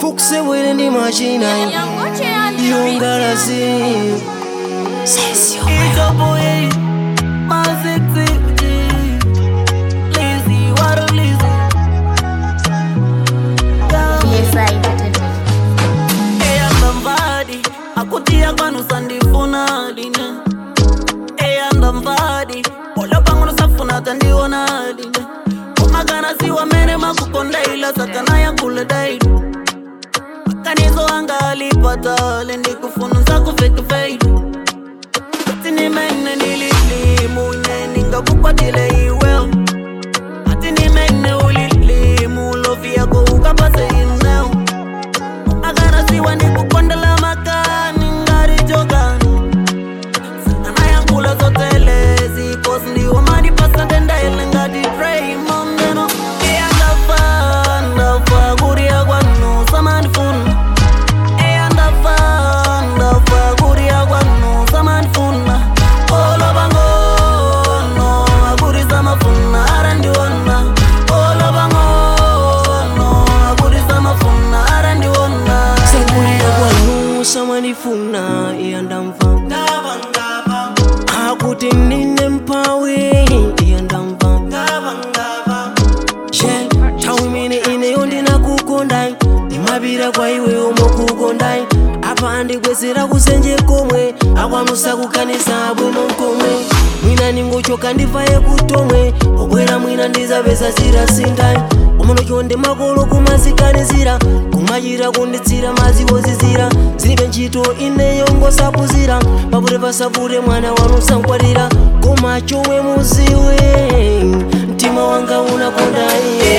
fukusebwere ndi machina yongalazi It's your boy, my sexy G. Lazy, what a lazy. Eyanda mvadi, akutia kwanu sandifuna line. Eyanda mvadi, polo pangu nusafuna tandiona line. Kumagana siwa mene makukonda ila sakana ya kule daidu. Makanizo anga alipata, lendi kufunza kufake fade. Atini mene nilili munye ningakukwatile iweo Atini mene ulili mulofi yako ukapase ineo Magana siwa nikukondela makani ngari jogani Sakana yankula zotele zikos ndiwo mani pasante ndaile ngati pray mondeno Iya ndafa ndafa kuria kwanu samanifuna Iya ndafa ndafa kuria kwanu samanifuna Oloba ngono akurisa mafuna arandiona Oloba ngono akurisa mafuna arandiona sakulira kwanu samanifuna iyandamva akuti nine mpawi iyandamva je nthawi imene ineyo ndinakukondai ndimapita kwa iwe omwe kukondai apa andikwezera kusenje komwe akwanusa kukanisa bwino nkomwe mwina ningochoka ndivaye kutomwe obwera mwina ndizapeza zirasindai umono chonde makolo kumaziganizira kumachita kunditsira maziwozizira zilibe ntchito ineyo ngosapuzira papute pasapute mwana wanu sankwatira koma chomwe muziwe mtima wanga unakonda iye